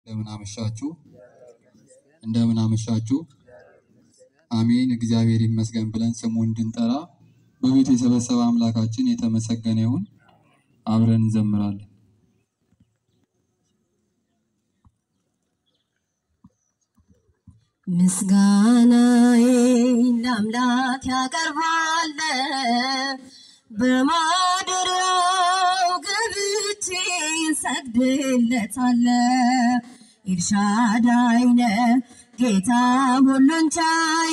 እንደምን አመሻችሁ። እንደምን አመሻችሁ። አሜን። እግዚአብሔር ይመስገን ብለን ስሙ እንድንጠራ በቤቱ የሰበሰበ አምላካችን የተመሰገነ ይሁን። አብረን እንዘምራለን። ምስጋናዬን ለአምላክ ያቀርባል በማደሪያው ገብቼ ሰግድለታለ ኤልሻዳይ ነህ ጌታ ሁሉን ቻይ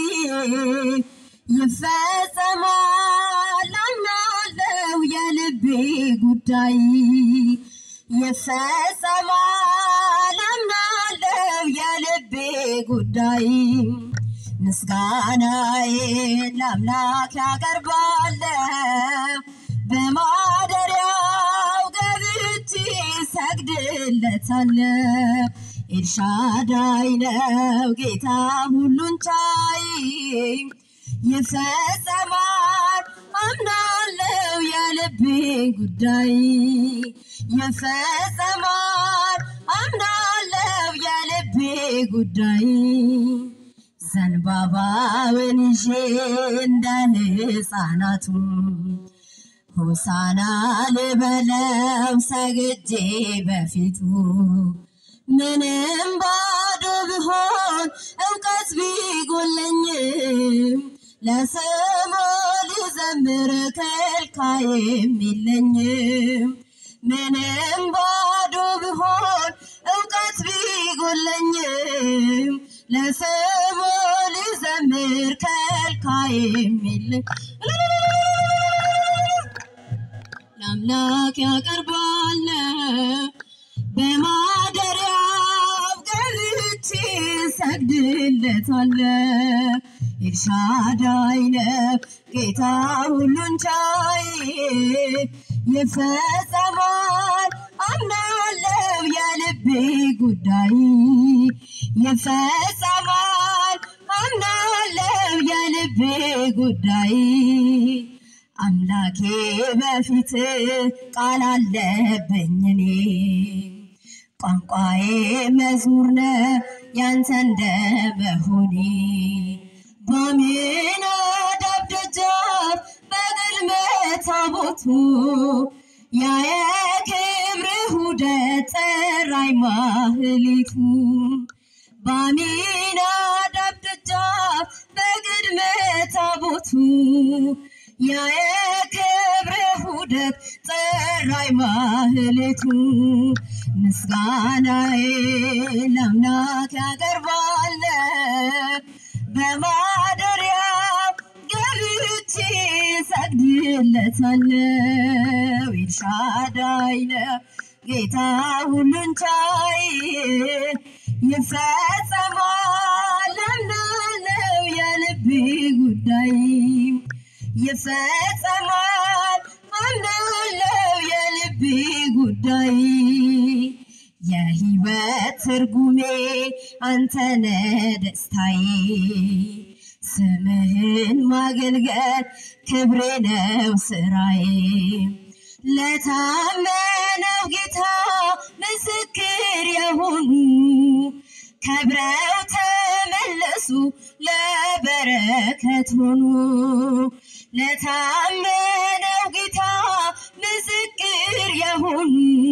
ይፈጸማል አምናለው የልቤ ጉዳይ ይፈጸማል አምናለው የልቤ ጉዳይ ምስጋናዬን ለአምላክ ያቀርባለ በማደሪያው ገብቼ ሰግድለታለ ኤልሻዳይ ነው ጌታ ሁሉን ቻይ ይፈጸማል አምናለው የልቤ ጉዳይ ይፈጸማል አምናለው የልቤ ጉዳይ ዘንባባውን ይዤ እንደ ሕፃናቱ ሆሳና ልበለው ሰግጄ በፊቱ ምንም ባዶ ብሆን እውቀት ቢጎለኝም ለስሙ ልዘምር ከልካይም የለኝም። ምንም ባዶ ብሆን እውቀት ቢጎለኝም ለስሙ ልዘምር ከልካይም የለኝ ለአምላክ ያቀርባል በማደሪያው ገብቼ ሰግድለታለ ኤልሻዳይ ነው ጌታ ሁሉን ቻይ ይፈጸማል አምናለው የልቤ ጉዳይ ይፈጸማል አምናለው የልቤ ጉዳይ አምላኬ በፊት ቃል አለብኝ እኔ ቋንቋዬ መዝሙር ነው ያንተ እንደመሆኔ በአሚናዳብ ደጃፍ በቅድመ ታቦቱ ያ የክብርህ ውደት ጠራኝ ማህሌቱ በአሚናዳብ ደጃፍ በቅድመ ታቦቱ ያ የክብርህ ውደት ጠራኝ ማህሌቱ ምስጋናዬ ለአምላክ ያቀርባል በማደሪያው ገብቼ ሰግድለታለው ኤልሻዳይ ነው ጌታ ሁሉን ቻይ ይፈጸማል አምናለው የልቤ ጉዳይ ይፈጸማል አምናለው የልቤ ጉዳይ የህይወት ትርጉሜ አንተነ ደስታዬ ስምህን ማገልገል ክብሬ ነው ስራዬ ለታመነው ጌታ ምስክር የሆኑ ከብረው ተመለሱ ለበረከት ሆኑ ለታመነው ጌታ ምስክር የሆኑ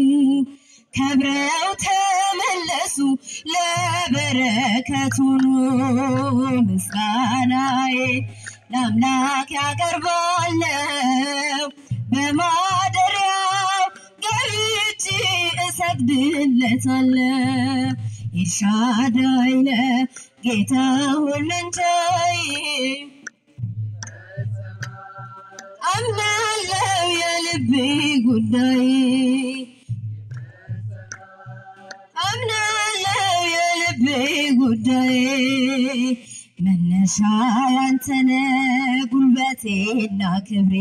ከብረው ተመለሱ ለበረከት ሆኑ ምስጋናዬ ለአምላክ ያቀርባለው በማደሪያው ገብቼ እሰግድለታለው ኤልሻዳይ ነህ ጌታ ሁሉን ቻይ አምናለው የልቤ ጉዳይ አምናለው የልቤ ጉዳይ መነሻ ያንተነ ጉልበቴና ክብሬ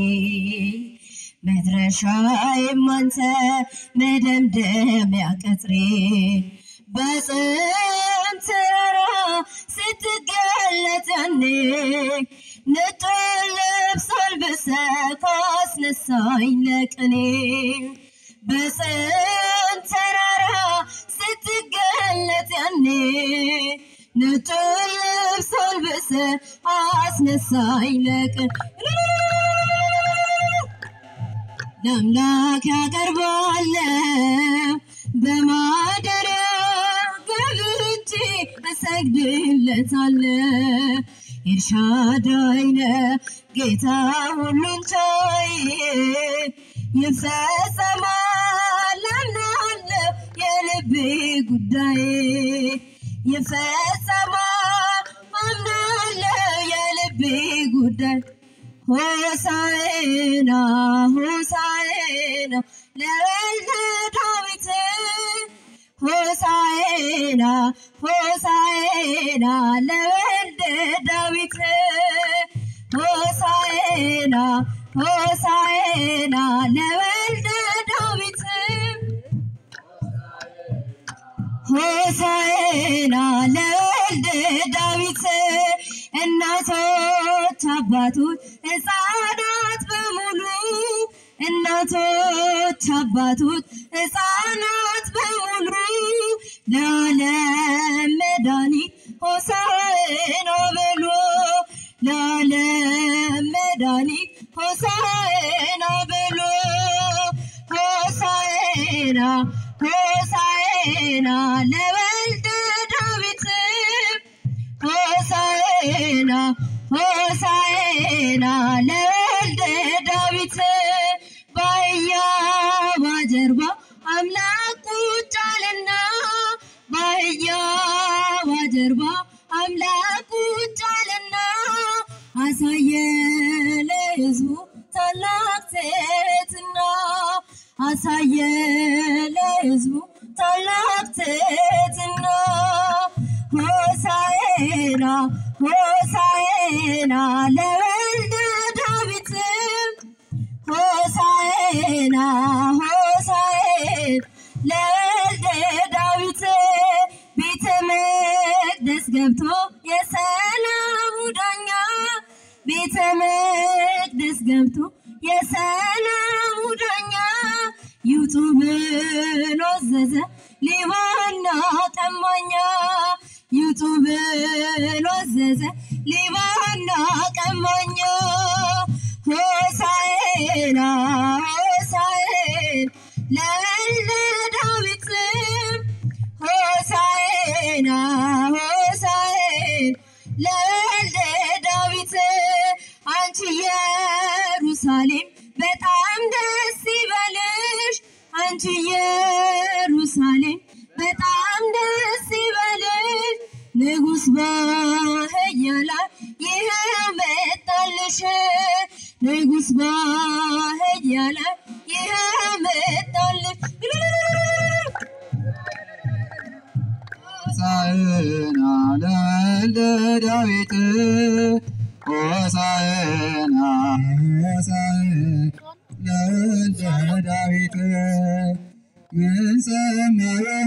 መድረሻዬም አንተ መደምደሚያ ቅጥሬ በጽም ተራራ ስትገለጥ ያኔ ነጭ ልብስ አልብሰህ ካስነሳኝ ለቅኔ በጽም ተራራ ስትገለጥ ነጭ ልብስ አልብሰ አስነሳኝ ለቀን ለአምላክ ያቀርባለሁ በማደሪያ ገብቼ እሰግድለታለሁ። ኤልሻዳይ ነህ ጌታ ሁሉን ቻይ ይፈጸማል አምናለሁ የልቤ ጉዳይ ይፈጸማል አምናለሁ የልቤ ጉዳይ ሆሳዕና ሆሳዕና ለወልደ ዳዊት ሆሳዕና ሆሳዕና ለወልደ ዳዊት ሆሳዕና ሆሳዕና ለወልደ ዳዊት ሆሳዕና ለወልደ ዳዊት እናቶች አባቶች ሕፃናት በሙሉ እናቶች አባቶች ሕፃናት በሙሉ ለዓለም መድኃኒት ሆሳዕና በሉ ለዓለም መድኃኒት ሆሳዕና በሉ ሆሳዕና ሆሳዕና ለወልደ ዳዊት ሆሳዕና ሆሳዕና ለወልደ ዳዊት በአህያ ጀርባ አምላክ ቁጭ አለና በአህያ ጀርባ አምላክ ቁጭ አለና አሳየ ለሕዝቡ ታላቅ ትሕትና አሳየ ለሕዝቡ ታላቅ ትሕትና ሆሳዕና ሆሳዕና ለወልደ ዳዊት ሆሳዕና ሆሳዕና ለወልደ ዳዊት ቤተ መቅደስ ገብቶ የሰላሙ ዳኛ ቤተ መቅደስ ገብቶ የሰላሙ ዳኛ ይውጡ ብሎ አዘዘ ሌባና ቀማኛ ይውጡ ብሎ አዘዘ ሌባና ቀማኛ ሆሳዕና ሆሳዕና ለወልደ ዳዊት ሆሳዕና ሆሳዕና ለወልደ ዳዊት አንቺ ኢየሩሳሌም በጣም ደስ ይበልሽ አንቺ ኢየሩሳሌም በጣም ደስ ይበልሽ ንጉሥ በአህያ ላይ ይኸው መጣልሽ ንጉሥ በአህያ ላይ ይኸው መጣልሽ ሆሳዕና ለወልደ ዳዊት ሆሳዕና ሆሳዕና ለወልደ ዳዊት ምን ሰማ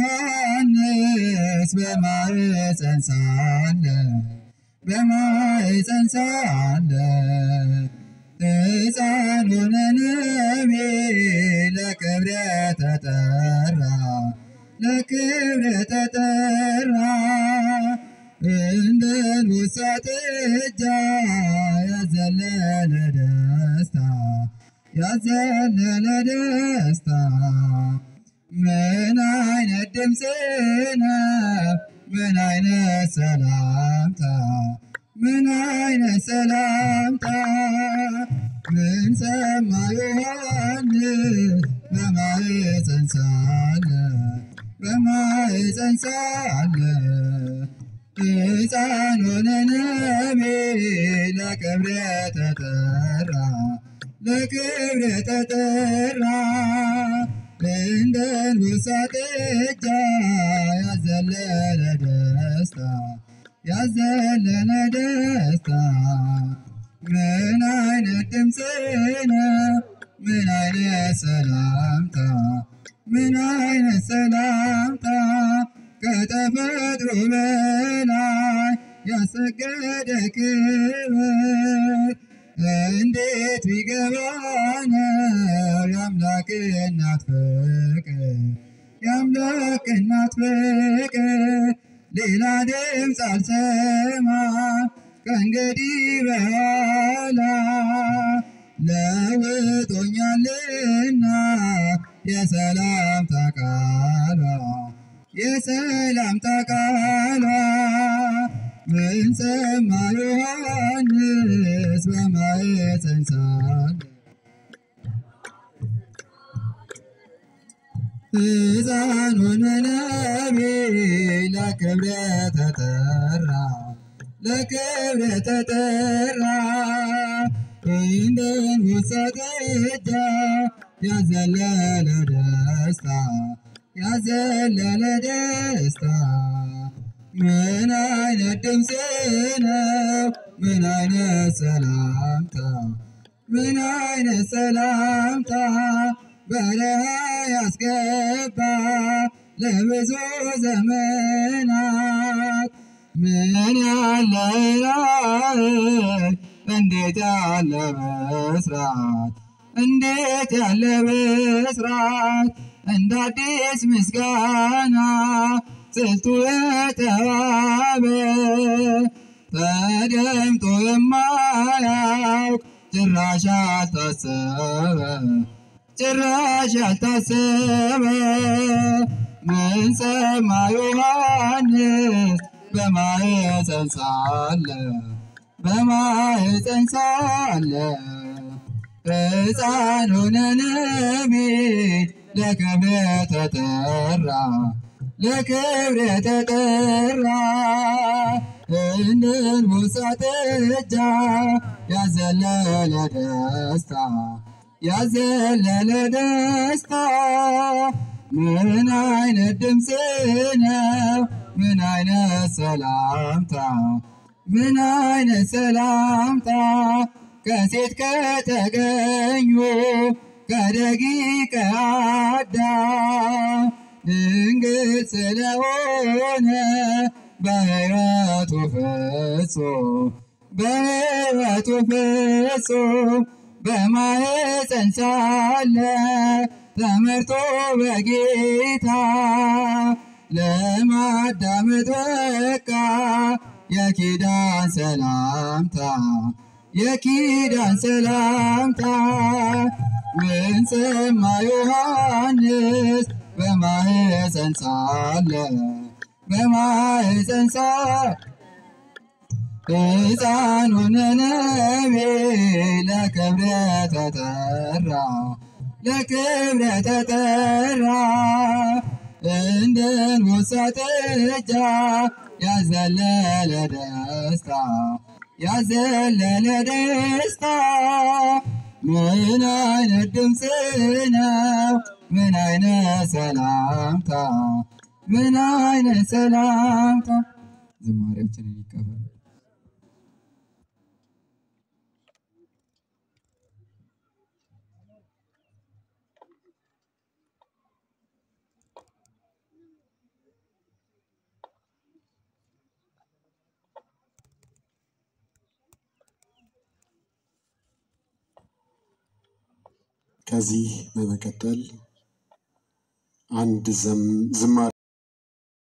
ዮሐንስ በማኅፀን ሳለ በማኅፀን ሳለ ሕፃን ሆነ ነቢይ ለክብረ ተጠራ ለክብረ ተጠራ እንደ ንውሳ ጥጃ ያዘለለ ደስታ ያዘለለ ደስታ ምን አይነት ድምፅ ነው ምን አይነት ሰላምታ ምን አይነት ሰላምታ ምን ሰማ ዮሐንስ በማኅፀን ሳለ በማኅፀን ሳለ ሕፃን ሆነ ነቢይ ለክብረ ተጠራ ለክብረ ተጠራ እንደ ንውሳ ጥጃ ያዘለለ ደስታ ያዘለለ ደስታ ምን አይነት ድምፅ ነው ምን አይነት ሰላምታ ምን አይነት ሰላምታ ከተፈጥሮ በላይ ያሰገደ ክብር እንዴት ቢገባነው የአምላክ እናት ፍቅር የአምላክ እናት ፍቅር ሌላ ድምፅ አልሰማ ከእንግዲህ በኋላ ለውጦኛልና የሰላምታ ቃሏ የሰላምታ ቃሏ ምን ሰማ ዮሐንስ በማኅፀን ሳለ ሕፃኑን ነቢይ ለክብር ተጠራ ለክብር ተጠራ እንደ አንበሳ ጥጃ ያዘለለ ደስታ ያዘለለ ደስታ ምን አይነት ድምፅ ነው ምን አይነት ሰላምታ ምን አይነት ሰላምታ በረሃ ያስገባ ለብዙ ዘመናት ምን ያለ ራእይ እንዴት ያለ ብስራት እንዴት ያለ ብስራት እንደ አዲስ ምስጋና ስልቱ የተዋበ ተደምጦ የማያውቅ ጭራሽ ያልታሰበ ጭራሽ ያልታሰበ ምን ሰማ ዮሐንስ በማኅፀን ሳለ በማኅፀን ሳለ ሕፃን ሆነ ነቢይ ለክብር ተጠራ ለክብር ተጠራ እንደ አንበሳ ጥጃ ያዘለለ ደስታ ያዘለለ ደስታ ምን አይነት ድምፅ ነው ምን አይነት ሰላምታ ምን አይነት ሰላምታ ከሴት ከተገኙ ከደቂቀ አዳም ድንግል ስለሆነ በሕይወቱ ፍጹም በሕይወቱ ፍጹም በማኅፀን ሳለ ተመርቶ በጌታ ለማዳመጥ በቃ የኪዳን ሰላምታ የኪዳን ሰላምታ ምን ሰማ ዮሐንስ በማኅፀን ሳለ በማኅፀን ሳለ ሕፃን ሆነ ነቢይ ለክብር ተጠራ ለክብር ተጠራ እንደ አንበሳ ጥጃ ያዘለለ ደስታ ያዘለለ ደስታ ምን አይነት ድምፅ ነው ምን አይነት ሰላምታ ምን አይነት ሰላምታ ዝማሬያችንን ይቀበል ከዚህ በመቀጠል አንድ ዝማሬ